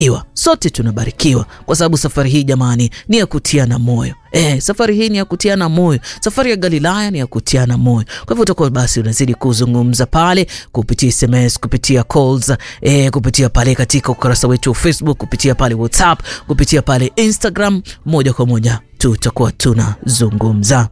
iwa sote tunabarikiwa kwa sababu safari hii jamani ni ya kutiana moyo. Eh, safari hii ni ya kutiana moyo. Safari ya Galilaya ni ya kutiana moyo. Kwa hivyo utakuwa basi unazidi kuzungumza pale kupitia SMS, kupitia calls, eh, kupitia pale katika ukurasa wetu wa Facebook, kupitia pale WhatsApp, kupitia pale Instagram, moja kwa moja tutakuwa tunazungumza.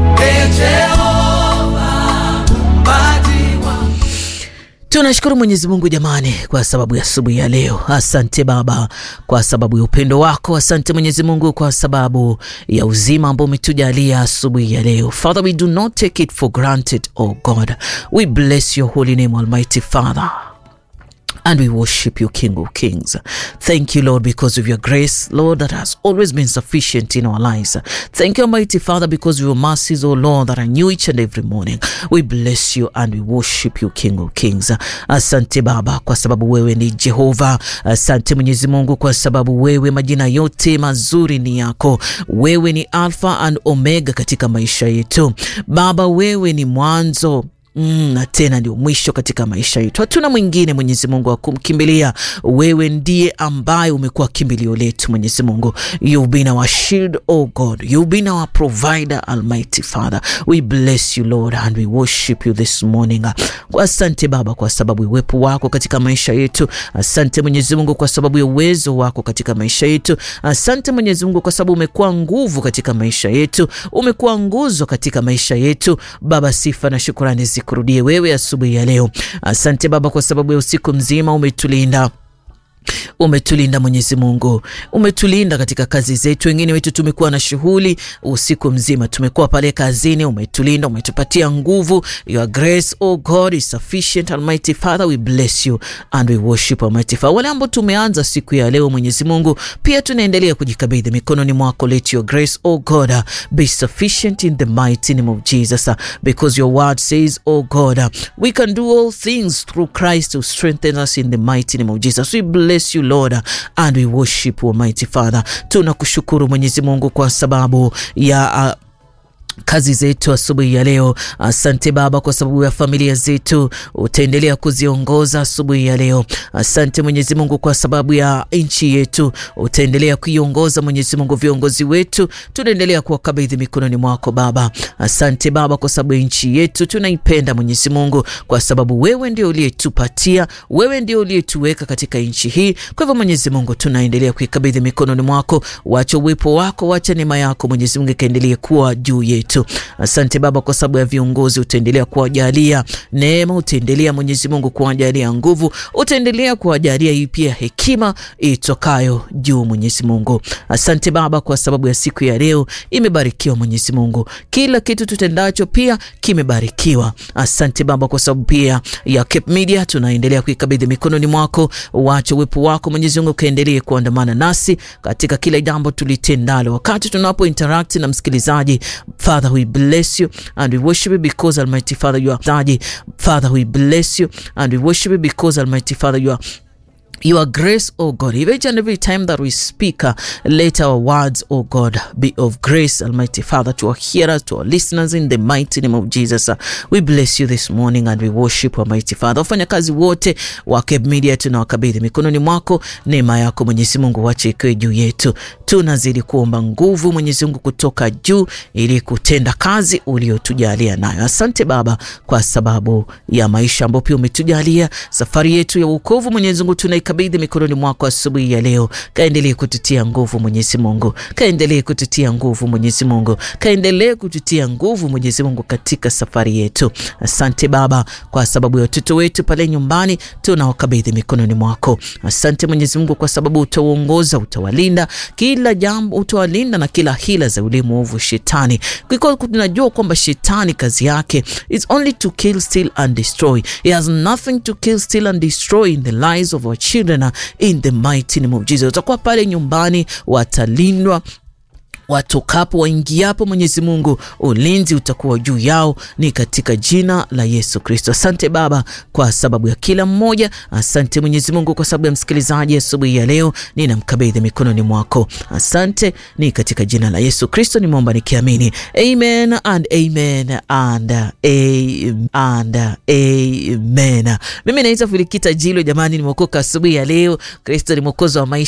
Tunashukuru Mwenyezi Mungu jamani, kwa sababu ya asubuhi ya leo. Asante Baba kwa sababu ya upendo wako. Asante Mwenyezi Mungu kwa sababu ya uzima ambao umetujalia asubuhi ya leo. Father, we do not take it for granted, oh God. We bless your holy name, Almighty Father. And we worship you, King of Kings. Thank you, Lord, because of your grace, Lord, that has always been sufficient in our lives. Thank you, Almighty Father, because of your mercies, oh Lord, that are new each and every morning. We bless you and we worship you, King of Kings. Asante Baba, kwa sababu wewe ni Jehova. Asante Mwenyezi Mungu, kwa sababu wewe majina yote mazuri ni yako. Wewe ni Alpha and Omega katika maisha yetu. Baba, wewe ni mwanzo Mm, na tena ndio mwisho katika maisha yetu. Hatuna mwingine Mwenyezi Mungu wa kumkimbilia. Wewe ndiye ambaye umekuwa kimbilio letu Mwenyezi Mungu. You've been our shield, oh God. You've been our provider, Almighty Father. We bless you Lord and we worship you this morning. Asante Baba kwa sababu ya uwepo wako katika maisha yetu. Asante Mwenyezi Mungu kwa sababu ya uwezo wako katika maisha yetu. Asante Mwenyezi Mungu kwa sababu umekuwa nguvu katika maisha yetu. Umekuwa nguzo katika maisha yetu. Baba, sifa na shukrani zikurudie wewe asubuhi ya leo. Asante Baba kwa sababu ya usiku mzima umetulinda umetulinda Mwenyezi Mungu, umetulinda katika kazi zetu. Wengine wetu tumekuwa na shughuli usiku mzima, tumekuwa pale kazini, umetulinda, umetupatia nguvu. Your grace oh God is sufficient. Almighty Father, we bless you and we worship Almighty Father. Wale ambao tumeanza siku ya leo, Mwenyezi Mungu, pia tunaendelea kujikabidhi mikononi mwako. Let your grace oh God be sufficient in the mighty name of Jesus because your word says oh God we can do all things through Christ who strengthens us in the mighty name of Jesus. We bless you Lord and we worship Almighty Father. Tunakushukuru Mwenyezi Mungu kwa sababu ya uh, kazi zetu asubuhi ya leo. Asante Baba kwa sababu ya familia zetu, utaendelea kuziongoza asubuhi ya leo. Asante Mwenyezi Mungu kwa sababu ya nchi yetu, utaendelea kuiongoza Mwenyezi Mungu. Viongozi wetu tunaendelea kuwakabidhi mikononi mwako Baba. Asante Baba kwa sababu ya nchi yetu, tunaipenda Mwenyezi Mungu kwa sababu wewe ndio uliyetupatia, wewe ndio uliyetuweka katika nchi hii. Kwa hivyo Mwenyezi Mungu, tunaendelea kuikabidhi mikononi mwako. Wacha uwepo wako, wacha neema yako Mwenyezi Mungu ikaendelee kuwa juu yetu. Asante Baba kwa sababu ya viongozi, utaendelea kuwajalia neema, utaendelea Mwenyezi Mungu kuwajalia nguvu, utaendelea kuwajalia hii pia hekima itokayo juu Mwenyezi Mungu. Asante Baba kwa sababu ya siku ya leo imebarikiwa Mwenyezi Mungu, kila kitu tutendacho pia kimebarikiwa. Asante Baba kwa sababu pia ya Cape Media tunaendelea kuikabidhi mikononi mwako. Wacha uwepo wako Mwenyezi Mungu kaendelee kuandamana nasi katika kila jambo tulitendalo, wakati tunapo interact na msikilizaji Father, we bless you and we worship you because Almighty Father you are Daddy. Father, we bless you and we worship you because Almighty Father you are your grace, oh God, each and every time that we speak, uh, let our words, oh God, be of grace, Almighty Father, to our hearers, to our listeners, in the mighty name of Jesus. Uh, we bless you this morning and we worship Almighty Father. Wafanyakazi wote wa Cape Media tunawakabidhi mikononi mwako, neema yako Mwenyezi Mungu wache ikiwe juu yetu. Tunazidi kuomba nguvu Mwenyezi Mungu kutoka juu ili kutenda kazi uliotujalia nayo. Asante Baba kwa sababu ya maisha ambayo pia umetujalia, safari yetu ya wokovu Mwenyezi Mungu tuna kabidhi mikononi mwako asubuhi ya leo. Kaendelee kututia nguvu Mwenyezi Mungu, kaendelee kututia nguvu Mwenyezi Mungu, kaendelee kututia nguvu Mwenyezi Mungu katika safari yetu. Asante Baba kwa sababu ya watoto wetu pale nyumbani, tunawakabidhi mikononi mwako. Asante Mwenyezi Mungu kwa sababu utauongoza, utawalinda kila jambo, utawalinda na kila hila za ulimu ovu shetani, kwa tunajua kwamba shetani kazi yake is only to kill, steal and destroy. He has nothing to kill, steal and destroy in the lives of our children in the mighty name of Jesus. Utakuwa pale nyumbani, watalindwa watokapo waingiapo, Mwenyezi Mungu ulinzi utakuwa juu yao, ni katika jina la Yesu Kristo. Asante Baba kwa sababu ya kila mmoja. Asante Mwenyezi Mungu kwa sababu ya msikilizaji asubuhi ya, ya leo, ninamkabidhi mikononi mwako. Asante, ni katika jina la Yesu Kristo nimeomba nikiamini, amen and amen and amen and amen. Mimi naitwa Filikita Jilo, jamani, nimeokoka asubuhi ya leo. Kristo ni mwokozi wa maisha